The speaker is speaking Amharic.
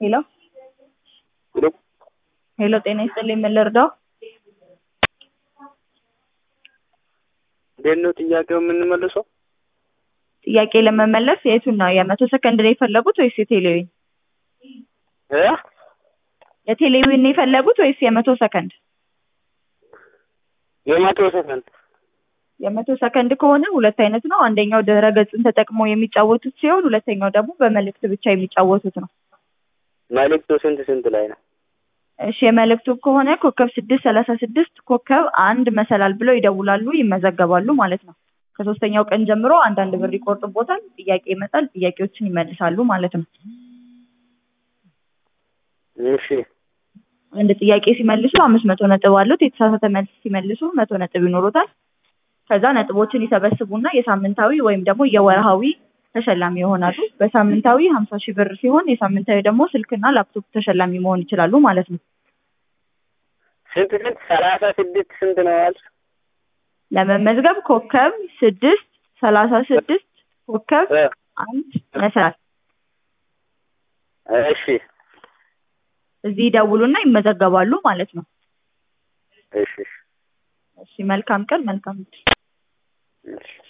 ሄሎ ሄሎ ጤና ይስጥልኝ ምን ልርዳው? እንዴት ነው ጥያቄው የምንመልሰው? ጥያቄ ለመመለስ የቱን ነው የመቶ ሰከንድ ነው የፈለጉት ወይስ የቴሌዊን? እ የቴሌዊን ነው የፈለጉት ወይስ የመቶ ሰከንድ? የመቶ ሰከንድ የመቶ ሰከንድ ከሆነ ሁለት አይነት ነው። አንደኛው ድህረ ገጽን ተጠቅመው የሚጫወቱት ሲሆን ሁለተኛው ደግሞ በመልእክት ብቻ የሚጫወቱት ነው። መልዕክቱ ስንት ስንት ላይ ነው? እሺ የመልእክቱ ከሆነ ኮከብ ስድስት ሰላሳ ስድስት ኮከብ አንድ መሰላል ብለው ይደውላሉ ይመዘገባሉ ማለት ነው። ከሶስተኛው ቀን ጀምሮ አንዳንድ ብር ይቆርጥቦታል። ጥያቄ ይመጣል። ጥያቄዎችን ይመልሳሉ ማለት ነው። እሺ አንድ ጥያቄ ሲመልሱ አምስት መቶ ነጥብ አሉት። የተሳሳተ መልስ ሲመልሱ መቶ ነጥብ ይኖሩታል። ከዛ ነጥቦችን ይሰበስቡና የሳምንታዊ ወይም ደግሞ የወርሃዊ ተሸላሚ ይሆናሉ። በሳምንታዊ ሀምሳ ሺህ ብር ሲሆን የሳምንታዊ ደግሞ ስልክና ላፕቶፕ ተሸላሚ መሆን ይችላሉ ማለት ነው። ስንት ስንት ሰላሳ ስድስት ስንት ነው ያልሽ? ለመመዝገብ ኮከብ ስድስት ሰላሳ ስድስት ኮከብ እ አንድ መሰላል እሺ እዚህ ይደውሉና ይመዘገባሉ ማለት ነው። እሺ እሺ መልካም ቀን መልካም እሺ